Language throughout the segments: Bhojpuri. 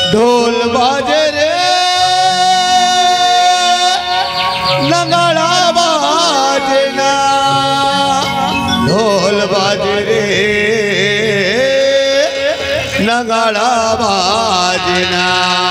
ढोल बाजे रे लंगड़ा बाजना ढोल बाजे रे लंगड़ा बाजना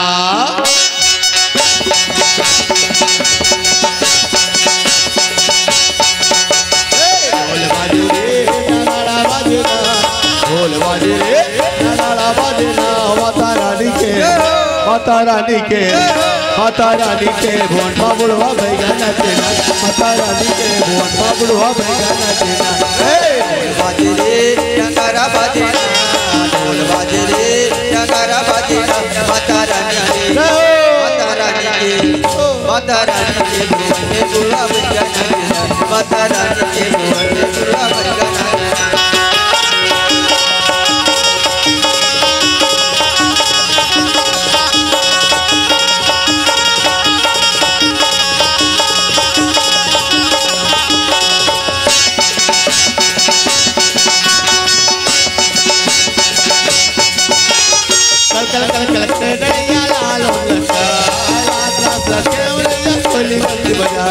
ढोल बाजे रे लंगड़ा बाजना ढोल बाजे रे लंगड़ा बाजना माता रानी के माता रानी के माता रानी के भोन बाबुड़वा भैया नचना माता रानी के भोन बाबुड़वा भैया नचना हे बाजे रे डंगारा बाजे ढोल बाजे रे डंगारा बाजे माता रानी के माता रानी के माता रानी के भुवन में बुढ़ा बच्चा नाचना माता रानी के भुवन में बुढ़ा बच्चा नाचना कल कल कल कल के डैया लालो लका लात लात लके उड़ैया कोली बंदी बजा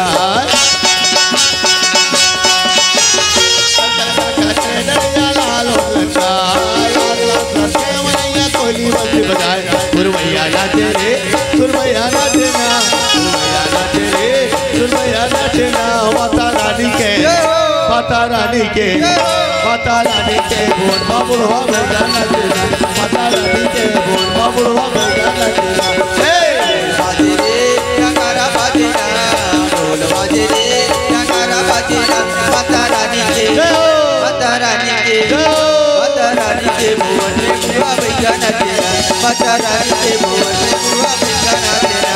कल कल कल कल के डैया लालो लका लात लात लके उड़ैया कोली बंदी बजाए सुरमैया नाचे रे सुरमैया नाचे ना सुरमैया नाचे रे सुरमैया नाचे ना माता रानी के माता रानी के माता रानी के भोर बाबुड़वा भैया नाचना माता रानी के भोर बाबुड़वा भैया नाचना हे बाजे रे डंगारा बाजे ढोल बाजे रे डंगारा बाजे माता रानी के माता रानी के माता रानी के भुवन में बुआ भैया नाचना माता रानी के भुवन में बुआ भैया नाचना